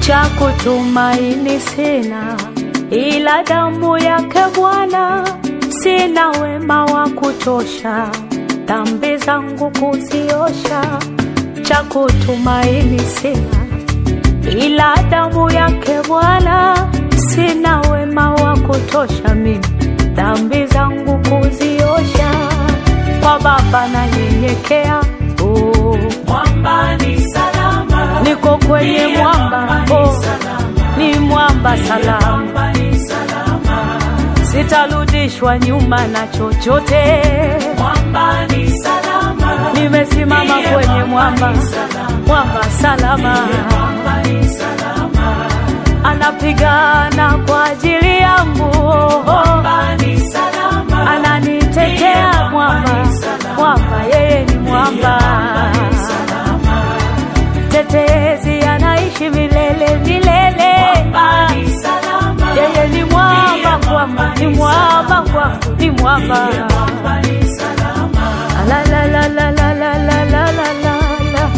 cha kutumaini sina, ila damu yake Bwana. Sina wema wa kutosha, dhambi zangu kuziosha. Cha kutumaini sina, ila damu yake Bwana. Sina wema wa kutosha mimi, dhambi zangu kuziosha. Kwa Baba nanyenyekea, oh. Mwamba ni salama, niko kwenye mwamba, oh. ni mwamba salama, mwamba ni salama, sitarudishwa nyuma na chochote. mwamba ni salama, Nimesimama kwenye mwamba, mwamba salama, mwamba ni salama, anapigana kwa ajili yangu, oh. mwamba ni salama, ananitetea mwamba, mwamba yeye ni mwamba, tetezi anaishi milele milele. mwamba ni salama, Yeye ni mwamba kwangu, ni mwamba kwangu, ni mwamba. mwamba ni salama, La la la la la la la la la la la.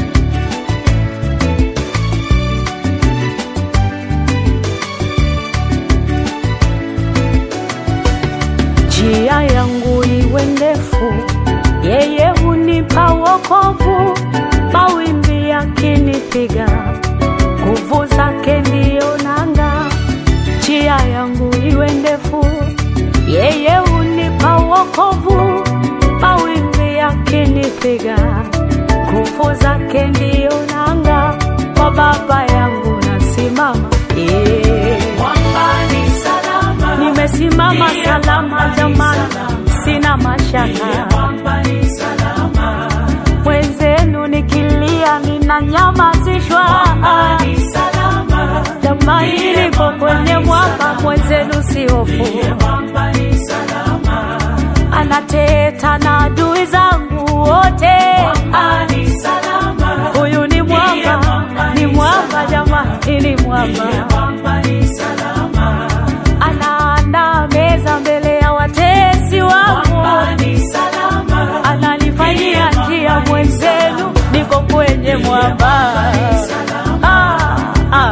Njia yangu iwe ndefu, yeye hunipa wokovu. Mawimbi yakinipiga, nguvu zake ndiyo nanga. Njia yangu iwe ndefu, yeye hunipa wokovu. Mawimbi yakinipiga, nguvu zake ndiyo nanga. Kwa Baba yangu nasimama, yeah. mwamba ni salama, Nimesimama salama jamani, sina mashaka. mwamba ni salama, Mwenzenu nikilia ninanyamazishwa. mwamba ni salama, Jamani, niko kwenye mwamba, mwenzenu si hofu. mwamba ni salama, Anateta na adui zangu wote. mwamba ni salama, Huyu ni mwamba, ni mwamba jamani, ni mwamba. mwamba ni salama, Anaandaa meza mbele ya watesi wangu. mwamba ni salama, ananifanyia njia mwenzenu, niko kwenye mwamba. Ah, ah.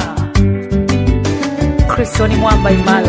Kristo ni mwamba imara,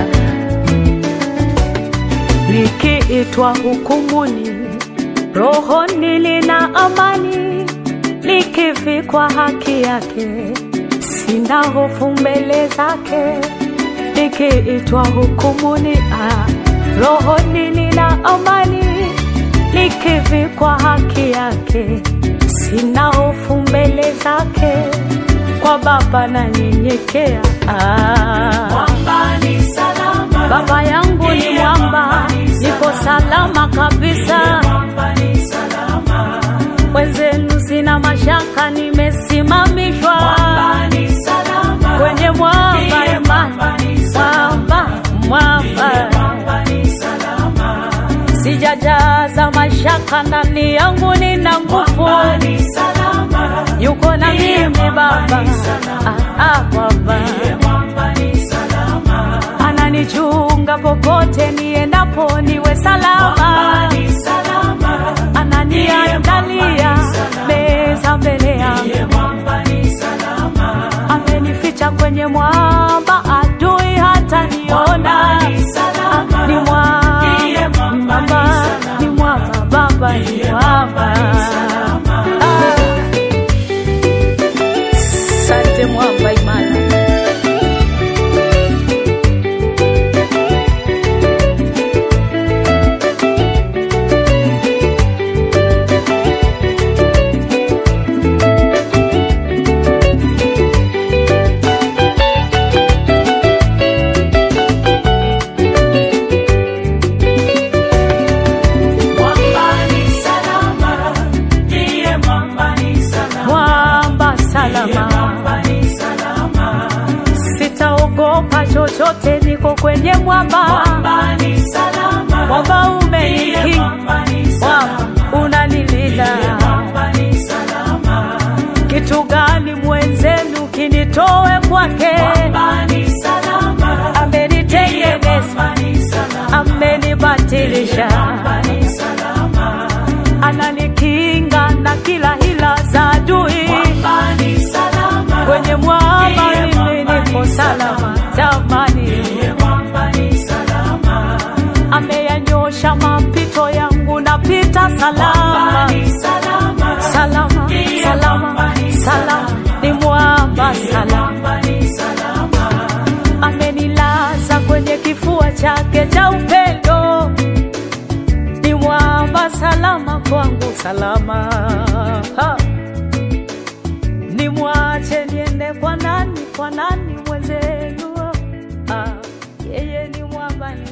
likiitwa hukumuni, rohoni lina amani, likivikwa haki yake, sina hofu mbele zake likiitwa hukumuni, ah, rohoni lina amani, likivikwa haki yake, sina hofu mbele zake, kwa Baba nanyenyekea. Ah, mwamba ni salama, Baba yangu ni mwamba, niko salama kabisa, mwamba ni salama, wenzenu sina mashaka, nimesimamishwa mwamba ni salama, kwenye mwamba imani, mwamba ni salama, mwamba mwamba mwamba ni salama, sijajaza mashaka ndani yangu, nina nguvu, mwamba ni salama, yuko na mimi Baba. Ah, ah, Baba mwamba ni salama, ananichunga popote niendapo, niwe salama, mwamba ni salama, ananiandalia meza mbele yangu, mwamba ni salama, amenificha kwenye mwamba, adui hata niona. ni salama, Ni mwamba, Ndiye mwamba, ni mwamba, ni ni mwamba, Baba ni mwamba. Ah. Asante mwamba imara. mwamba ni salama, ndiye mwamba ni salama, Mwamba salama, mwamba ni salama, sitaogopa chochote, niko kwenye mwamba. mwamba ni salama, Mwamba ndiye umenikinga, mwamba ni salama, mwamba unanilinda. mwamba ni salama, Kitu gani mwenzenu kinitoe kwake? mwamba ni salama, Amenitengeneza, mwamba ni salama, amenibatilisha, mwamba ni salama, ananikinga na kila hila za adui. mwamba ni salama, Kwenye mwamba mimi salama jamani, Ndiye mwamba ni salama. ameyanyosha mapito yangu, napita Mwamba salama ni salama. salama Ndiye salama mwamba ni salama, salama. ni mwamba Ndiye salama, mwamba ni salama. amenilaza kwenye kifua chake cha upendo, ni mwamba salama kwangu salama ha. Nimwache niende kwa nani, kwa nani mwenzenu? Ah, yeye ni mwamba ni